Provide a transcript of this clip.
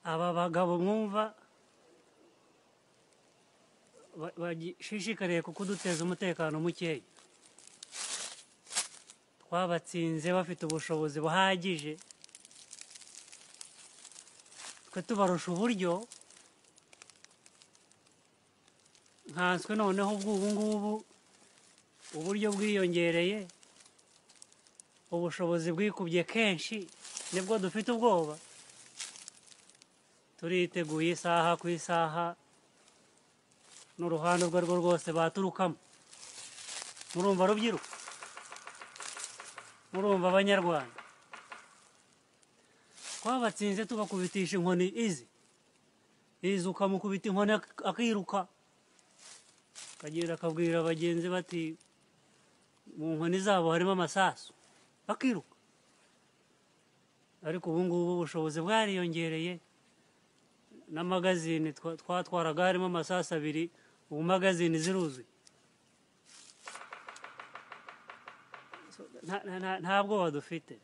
aba bagabo mwumva ba- bagishishikariye kukuduteza umutekano mukeya twabatsinze bafite ubushobozi buhagije twe tubarusha uburyo nkanswe noneho ubw'ubu ngubu uburyo bwiyongereye ubushobozi bwikubye kenshi nibwo dufite ubwoba turiteguye isaha ku isaha n'uruhande urwo arirwo rwose baturukamo murumva rubyiruko murumva abanyarwanda twabatsinze tubakubitisha inkoni izi izi ukamukubita inkoni ak- akiruka akagenda akabwira bagenzi bati mu nkoni zabo harimo amasasu bakiruka ariko ubu ngubu ubushobozi bwariyongereye n'amagazine twa- twatwaraga harimo amasasu abiri ubu magazine ziruzuye So, nta- nta- nta nta bwoba dufite